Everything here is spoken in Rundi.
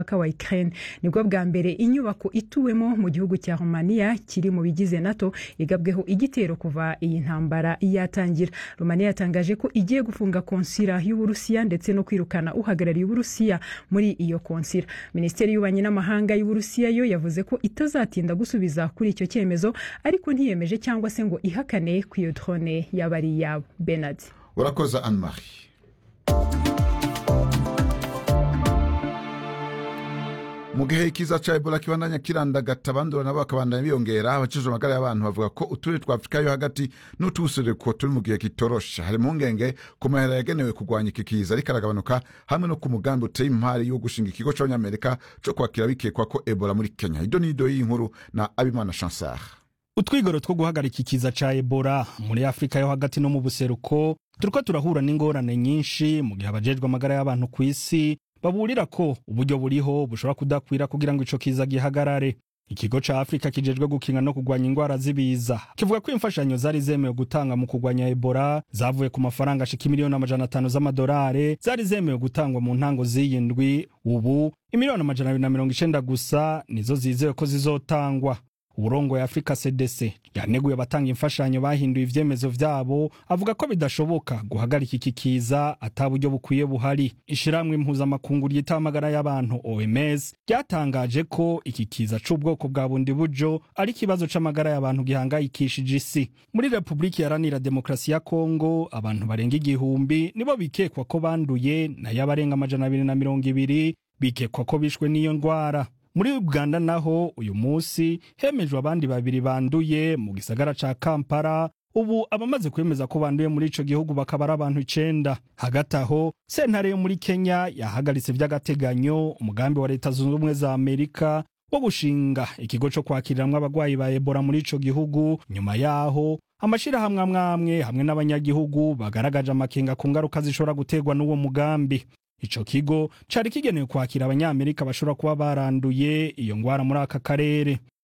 mupaka wa Ukraine nibwo bwa mbere inyubako ituwemo mu gihugu cya Romania kiri mu bigize NATO igabweho igitero kuva iyi ntambara yatangira Romania yatangaje ko igiye gufunga konsira y'Uburusiya ndetse no kwirukana uhagarariye Uburusiya muri iyo konsira Minisiteri y'ububanyi n'amahanga y'Uburusiya yo yavuze ko itazatinda gusubiza kuri icyo cyemezo ariko ntiyemeje cyangwa se ngo ihakane ku iyo drone yaba ari iyabo Bernard urakoza anne marie mu gihe ikiza ca ebola kibandanya kirandagata abandura nabo bakabandanya biyongera abakijwe amagara y'abantu bavuga ko uturere twa afurika yo hagati n'utuwusereko turi mu gihe kitoroshe hari impungenge ku mahera yagenewe kurwanya iki kiza ariko aragabanuka hamwe no ku mugambi uteye impari wo gushinga ikigo c'abanyamerika co kwakira bikekwa ko ebola muri kenya ido n'ido y'inkuru na abimana chansar utwigoro two guhagarika ikiza ca ebola muri afurika yo hagati no mu buseruko turiko turahura n'ingorane nyinshi mu gihe abajejwe amagara y'abantu ku isi baburira ko uburyo buriho bushobora kudakwira kugira ngo ico kiza gihagarare ikigo ca afurika kijejwe gukinga no kurwanya ingwara z'ibiza kivuga ko imfashanyo zari zemewe gutanga mu kurwanya ebola zavuye ku mafaranga ashika imiliyoni amajana atanu z'amadolari zari zemewe gutangwa mu ntango z'iyi ndwi ubu imiliyoni amajana abiri na mirongo icenda gusa nizo zizewe ko zizotangwa uburongo ya Afrika CDC yaneguye abatanga imfashanyo bahinduye ivyemezo vyabo avuga ko bidashoboka guhagarika iki kiza ata buryo bukwiye buhari ishiramwe impuzamakungu ry'itamagara y'abantu OMS ryatangaje ko iki kiza c'ubwoko bwa bundi bujo ari ikibazo c'amagara y'abantu gihangayikishije isi muri Republika Iharanira Demokarasi ya Kongo abantu barenga igihumbi nibo bikekwa ko banduye nayo abarenga amajana abiri na mirongo ibiri bikekwa ko bishwe n'iyo ndwara muri uganda naho uyu munsi hemejwe abandi babiri banduye mu gisagara ca kampala ubu abamaze kwemeza ko banduye muri ico gihugu bakaba ari abantu icenda hagati aho sentare yo muri kenya yahagaritse vy'agateganyo umugambi wa leta zunze ubumwe za amerika wo gushinga ikigo co kwakiriramwo abagwayi ba ebola muri ico gihugu nyuma yaho amashirahamwe amwamwe hamwe n'abanyagihugu bagaragaje amakenga ku ngaruka zishobora guterwa n'uwo mugambi ico kigo cari kigenewe kwakira abanyamerika bashobora kuba baranduye iyo ngwara muri aka karere